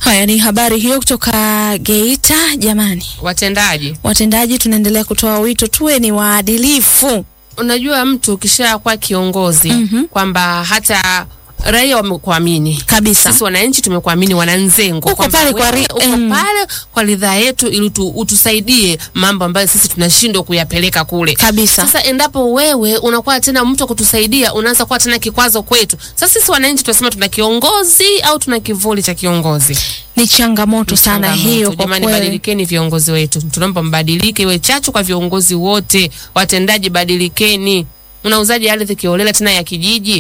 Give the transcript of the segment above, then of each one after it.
Haya ni habari hiyo kutoka Geita. Jamani, Watendaji, watendaji, tunaendelea kutoa wito tuwe ni waadilifu. unajua mtu ukishakuwa kiongozi kwamba hata raia wamekuamini Kabisa. sisi wananchi tumekuamini, wananzengo, Uko kwamba pale kwa wewe ri- uko em. pale kwa ridhaa yetu, ili utu, utusaidie mambo ambayo sisi tunashindwa kuyapeleka kule Kabisa. Sasa endapo wewe unakuwa tena mtu wa kutusaidia, unaanza kuwa tena kikwazo kwetu. Sasa sisi wananchi tunasema tuna kiongozi au tuna kivuli cha kiongozi? Ni changamoto sana Changamoto. hiyo kwa Jamani, kweli. badilikeni viongozi wetu, tunaomba mbadilike, iwe chachu kwa viongozi wote. Watendaji, badilikeni. Unauzaji ardhi kiolela tena ya kijiji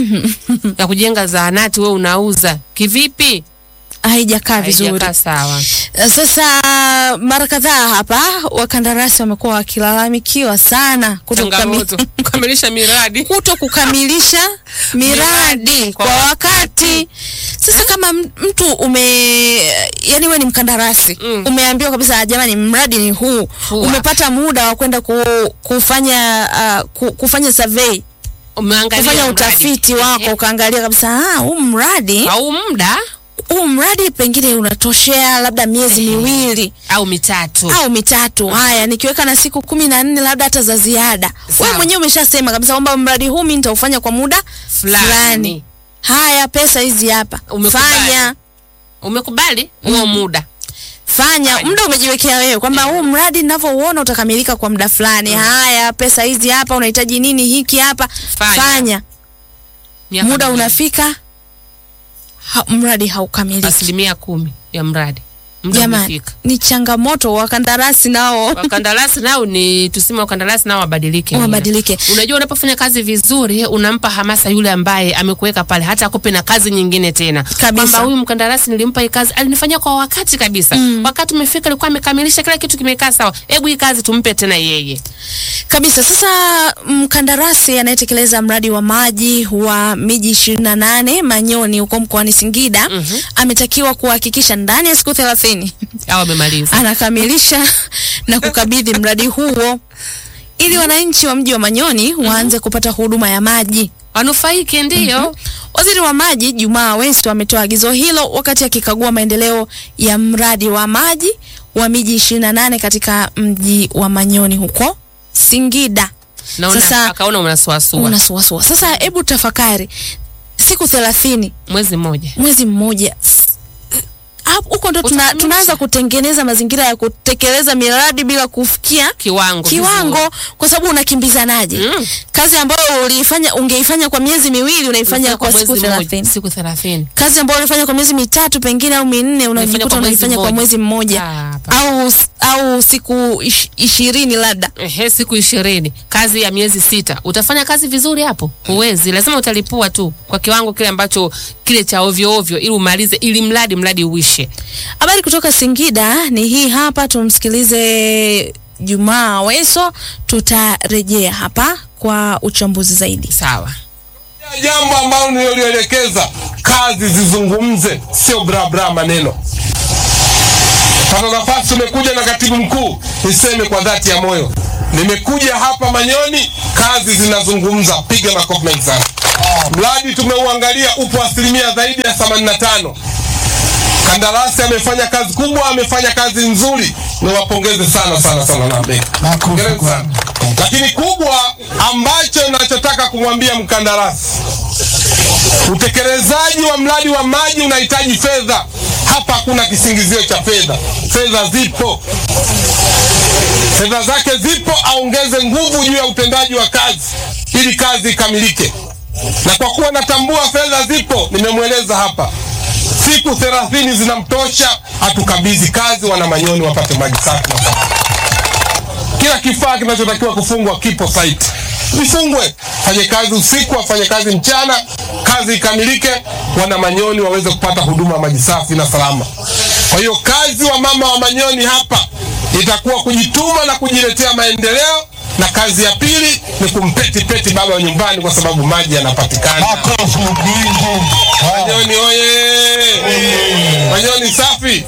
ya kujenga zahanati, wewe unauza kivipi? Haijakaa vizuri. Haijakaa sawa. Sasa mara kadhaa hapa wakandarasi wamekuwa wakilalamikiwa sana kuto Changamoto kukamilisha miradi kuto kukamilisha miradi Miradi kwa kwa wakati. Sasa kama m- mtu ume yani we ni mkandarasi Mm. umeambiwa kabisa jamani, mradi ni huu, Huu umepata muda wa kwenda ku, kufanya uh, ku, kufanya survey umeangalia kufanya mradi. utafiti wako Ehe. ukaangalia kabisa ah, huu mradi au muda huu mradi pengine unatoshea labda miezi miwili au mitatu au mitatu. Haya, nikiweka na siku kumi na nne labda hata za ziada, Sawa. wewe mwenyewe umeshasema kabisa kwamba mradi huu mimi nitaufanya kwa muda fulani. fulani. Haya, pesa hizi hapa, Umekubali. fanya Umekubali huo muda fanya. Fanya. Muda umejiwekea wewe kwamba huu mradi ninavyouona utakamilika kwa muda fulani. Haya, pesa hizi hapa, unahitaji nini hiki hapa, Fanya. fanya. Miaka Muda miwili. unafika, ha, mradi haukamiliki. asilimia kumi ya mradi muda Jamani, umefika. ni changamoto. Wakandarasi nao Wakandarasi nao ni tuseme, wakandarasi nao wabadilike, wabadilike. Unajua, unapofanya kazi vizuri unampa hamasa yule ambaye amekuweka pale, hata akupe na kazi nyingine tena, Kabisa. kwamba huyu mkandarasi nilimpa hii kazi, alinifanyia kwa wakati kabisa. Wakati umefika, alikuwa amekamilisha kila kitu, kimekaa sawa, hebu hii kazi tumpe tena yeye. kabisa. Sasa mkandarasi anayetekeleza mradi wa maji wa miji ishirini na nane Manyoni huko mkoani Singida ametakiwa kuhakikisha ndani ya siku thelathini Au amemaliza anakamilisha na kukabidhi mradi huo ili wananchi wa mji wa Manyoni waanze kupata huduma ya maji. wanufaike, ndiyo. Waziri wa maji Jumaa Aweso ametoa agizo hilo wakati akikagua maendeleo ya mradi wa maji wa miji 28 katika mji wa Manyoni huko Singida. Naona Sasa akaona unasuasua unasuasua. Sasa hebu tafakari, siku thelathini, mwezi mmoja mwezi mmoja S- hapo huko ndo tuna, Utakamilisha. tunaanza kutengeneza mazingira ya kutekeleza miradi bila kufikia kiwango kiwango vizuri. kwa sababu unakimbizanaje? Mm. Kazi ambayo uliifanya ungeifanya kwa miezi miwili unaifanya kwa siku mwezi mmoja, 30. siku thelathini Kazi ambayo ulifanya kwa miezi mitatu pengine au minne unajikuta kwa mwezi unaifanya kwa mmoja. mwezi mmoja Ah, hapana. au au siku ish- ishirini labda. Ehe, siku ishirini, kazi ya miezi sita, utafanya kazi vizuri hapo? Huwezi, lazima utalipua tu kwa kiwango kile ambacho kile cha ovyo ovyo, ili umalize, ili mradi mradi uishe. Habari kutoka Singida ni hii hapa, tumsikilize Jumaa Aweso, tutarejea hapa kwa uchambuzi zaidi. Sawa. Jambo ambalo nilolielekeza, kazi zizungumze, sio bra bra maneno. Pata nafasi, umekuja na katibu mkuu, niseme kwa dhati ya moyo, nimekuja hapa Manyoni, kazi zinazungumza. Piga makofi mengi sana. Mradi tumeuangalia, upo asilimia zaidi ya 85. Kandarasi amefanya kazi kubwa, amefanya kazi nzuri, niwapongeze sana sana sana na mbele. Hongereni sana. Lakini kubwa ambacho nachotaka kumwambia mkandarasi, utekelezaji wa mradi wa maji unahitaji fedha. Hapa hakuna kisingizio cha fedha, fedha zipo, fedha zake zipo, aongeze nguvu juu ya utendaji wa kazi ili kazi ikamilike. Na kwa kuwa natambua fedha zipo, nimemweleza hapa siku thelathini zinamtosha, atukabidhi kazi, wana Manyoni wapate maji safi na salama. Kila kifaa kinachotakiwa kufungwa kipo site, vifungwe, fanye kazi usiku, afanye kazi mchana, kazi ikamilike, wana Manyoni waweze kupata huduma ya maji safi na salama. Kwa hiyo kazi wa mama wa Manyoni hapa itakuwa kujituma na kujiletea maendeleo, na kazi ya pili ni kumpeti peti baba wa nyumbani, kwa sababu maji yanapatikana. Manyoni oye! Manyoni safi!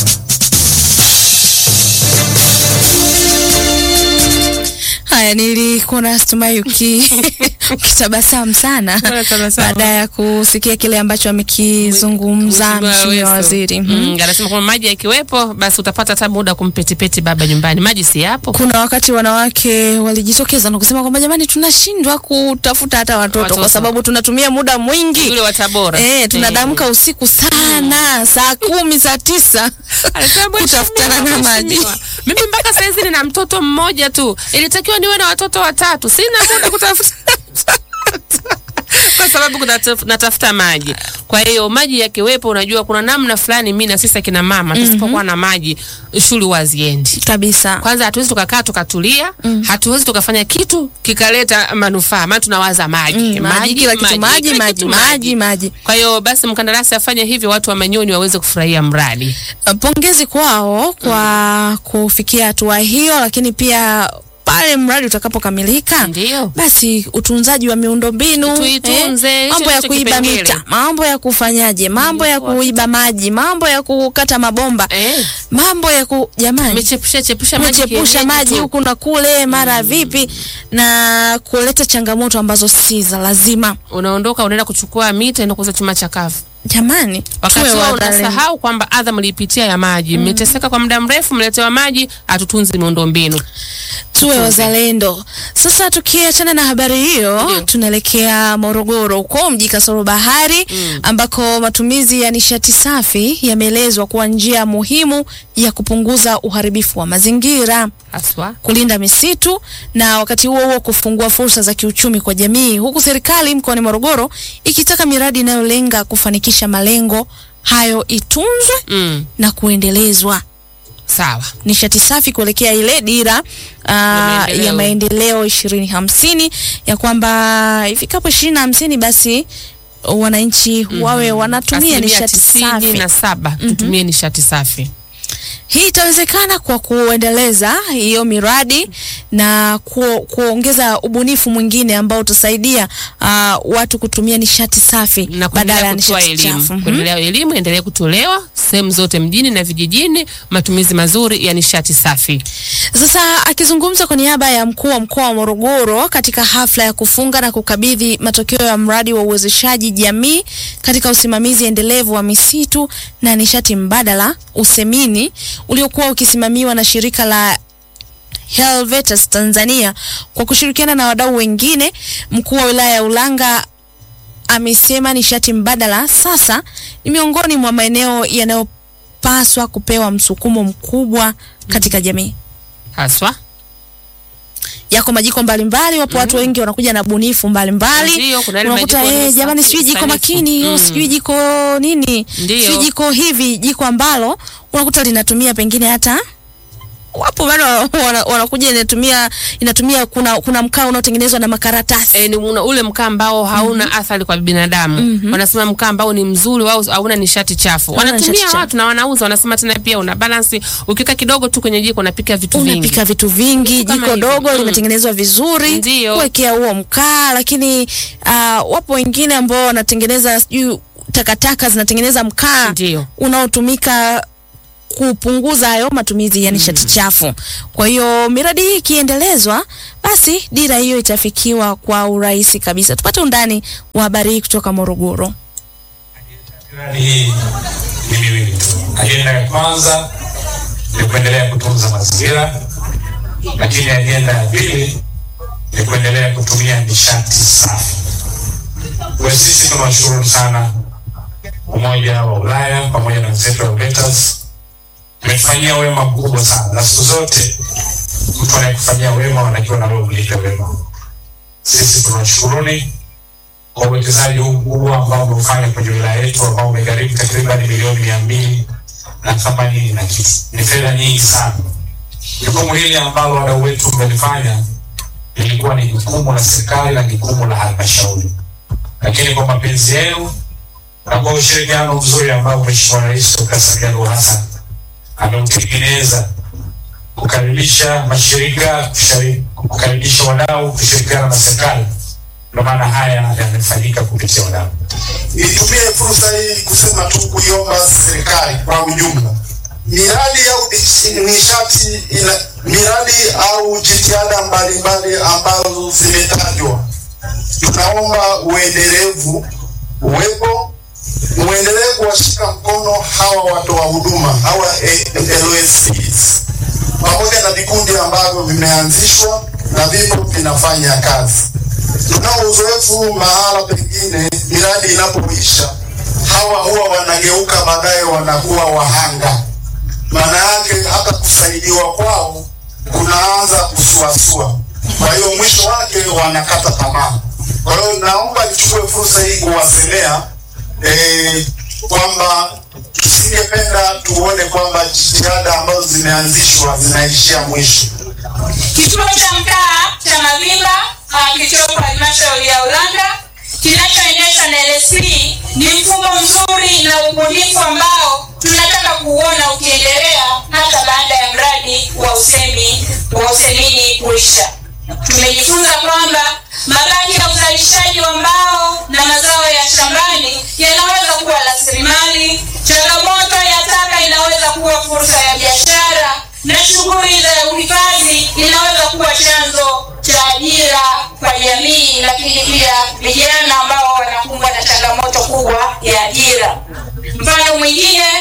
Haya, nili nilikuona Stumai uki ukitabasamu sana Mbona tabasamu? baada ya kusikia kile ambacho amekizungumza Mheshimiwa mheshimiwa Aweso. waziri. Mhm. Mm, anasema kwamba maji yakiwepo basi utapata hata muda kumpetipeti baba nyumbani. Maji si yapo. Kuna wakati wanawake walijitokeza na kusema kwamba jamani, tunashindwa kutafuta hata watoto, Watoto. kwa sababu tunatumia muda mwingi Yule wa Tabora. Eh, tunadamka usiku sana saa kumi saa tisa Anasema kutafutana na mheshimiwa, maji. mheshimiwa. Mimi mpaka saizi nina mtoto mmoja tu, ilitakiwa niwe na watoto watatu. Sina muda kutafuta kwa sababu kunataf- natafuta maji. Kwa hiyo maji yakiwepo, unajua kuna namna fulani, mimi na sisi akina mama tusipokuwa na maji, shule waziendi kabisa. kwanza hatuwezi tukakaa tukatulia hatuwezi tukafanya kitu kikaleta manufaa maana tunawaza maji Mm, maji, kila kitu maji, kila maji, kitu maji, maji. kwa hiyo basi mkandarasi afanye hivyo watu wa manyoni waweze kufurahia mradi Pongezi kwao kwa kufikia hatua hiyo, lakini pia pale mradi utakapokamilika Ndio. basi utunzaji wa miundombinu Tuitunze, hicho mambo ya ndicho kuiba kipengele. mita, mambo ya kufanyaje, mambo ya kuiba maji, mambo ya kukata mabomba, eh, mambo ya ku jamani mechepusha chepusha maji mechepusha kienyeji maji tu. huku na kule mara vipi, na kuleta changamoto ambazo si za lazima. unaondoka unaenda kuchukua mita enda kuuza chuma chakavu Jamani, wakati tuwe huo wadhalimu. unasahau kwamba adha mlipitia ya maji mmeteseka kwa muda mrefu mletewa maji hatutunzi miundombinu tuwe wazalendo. Sasa tukiachana na habari hiyo, Ndio. tunaelekea Morogoro huko mji kasoro bahari ambako matumizi ya nishati safi yameelezwa kuwa njia muhimu ya kupunguza uharibifu wa mazingira haswa kulinda misitu na wakati huo huo kufungua fursa za kiuchumi kwa jamii, huku serikali mkoani Morogoro ikitaka miradi inayolenga kufanikisha malengo hayo itunzwe mm, na kuendelezwa sawa nishati safi kuelekea ile dira uh, maendeleo. ya maendeleo ishirini hamsini ya kwamba ifikapo ishirini hamsini basi wananchi wawe wanatumia Asilimia nishati tisini safi. na saba tutumie nishati safi Hii itawezekana kwa kuendeleza hiyo miradi na ku, kuongeza ubunifu mwingine ambao utasaidia uh, watu kutumia nishati safi na badala ya kuendelea kutoa nishati chafu. elimu Mhm. kuendelea elimu endelee kutolewa sehemu zote mjini na vijijini matumizi mazuri ya nishati safi Sasa akizungumza kwa niaba ya mkuu wa mkoa wa Morogoro katika hafla ya kufunga na kukabidhi matokeo ya mradi wa uwezeshaji jamii katika usimamizi endelevu wa misitu na nishati mbadala USEMINI uliokuwa ukisimamiwa na shirika la Helvetas Tanzania kwa kushirikiana na wadau wengine, mkuu wa wilaya ya Ulanga amesema nishati mbadala sasa ni miongoni mwa maeneo yanayopaswa kupewa msukumo mkubwa katika jamii. haswa Yako majiko mbalimbali, wapo watu wengi wanakuja na bunifu mbalimbali. Ndio, kuna yale Unakuta majiko eh, ni jamani, safi, sijui jiko sanifu. makini hiyo, Mm. sijui jiko nini, Ndio. sijui jiko hivi, jiko ambalo unakuta linatumia pengine hata wapo bado wana- wanakuja inatumia inatumia kuna kuna mkaa unaotengenezwa na makaratasi e, ni una, ule mkaa ambao hauna athari kwa binadamu wanasema mkaa ambao ni mzuri au hauna nishati chafu Hauna wanatumia nishati chafu. watu na wanauza wanasema tena pia una balance ukiweka kidogo tu kwenye jiko unapika vitu vingi unapika vitu vingi, Vitu kama jiko hivyo. dogo Mm. limetengenezwa vizuri Ndio. kuwekea huo mkaa, lakini uh, wapo wengine ambao wanatengeneza sijui takataka zinatengeneza mkaa Ndio. unaotumika kupunguza hayo matumizi ya nishati chafu. Kwa hiyo miradi hii ikiendelezwa, basi dira hiyo itafikiwa kwa urahisi kabisa. Tupate undani wa habari hii kutoka Morogoro. Miradi hii ni miwili tu. Ajenda ya kwanza ni kuendelea kutunza mazingira, lakini ajenda ya pili ni kuendelea kutumia nishati safi. Kwa sisi tunawashukuru sana Umoja wa Ulaya pamoja na wenzetu wa Helvetas, umetufanyia wema mkubwa sana, na siku zote mtu anayekufanyia wema wanakiwa na wewe mlipe wema. Sisi tunawashukuruni kwa uwekezaji huu mkubwa ambao umeufanya kwenye wilaya yetu ambao umegharimu takriban milioni mia mbili na themanini na kitu. Ni fedha nyingi sana. Jukumu hili ambalo wadau wetu mmelifanya lilikuwa ni jukumu la serikali na jukumu la halmashauri, lakini kwa mapenzi yenu na kwa ushirikiano mzuri ambao Mheshimiwa Rais Dr. Samia Suluhu Hassan ameutengeneza kukaribisha mashirika, kushari- kukaribisha wadau kushirikiana na serikali ndio maana haya yamefanyika kupitia wadau. Nitumie fursa hii kusema tu kuiomba serikali kwa ujumla miradi au dis- nishati ina, miradi au jitihada mbalimbali ambazo zimetajwa, tunaomba uendelevu uwepo, muendelee kuwashika mkono hawa watoa huduma hawa eh, LSCs pamoja na vikundi ambavyo vimeanzishwa na vipo vinafanya kazi. Tunao uzoefu mahala pengine miradi inapoisha, hawa huwa wanageuka baadaye wanakuwa wahanga. Maana yake hata kusaidiwa kwao kunaanza kusuasua, kwa hiyo mwisho wake wanakata tamaa. Kwa hiyo naomba nichukue fursa hii kuwasemea eh, kwamba tusingependa tuone kwamba jitihada ambazo zimeanzishwa zinaishia mwisho. Kituo cha mtaa cha Mavimba uh, kilichopo halmashauri ya Ulanga kinachoendeshwa na LSP ni mfumo mzuri na ubunifu ambao tunataka kuuona ukiendelea hata baada ya mradi wa usemi wa usemini kuisha. Tumejifunza kwamba mabaki ya uzalishaji wa mbao na mazao ya shambani yanaweza kuwa rasilimali. Changamoto ya taka inaweza kuwa fursa ya biashara na shughuli za uhifadhi inaweza kuwa chanzo cha ajira kwa jamii, lakini pia vijana ambao wanakumbwa na changamoto kubwa ya ajira. Mfano mwingine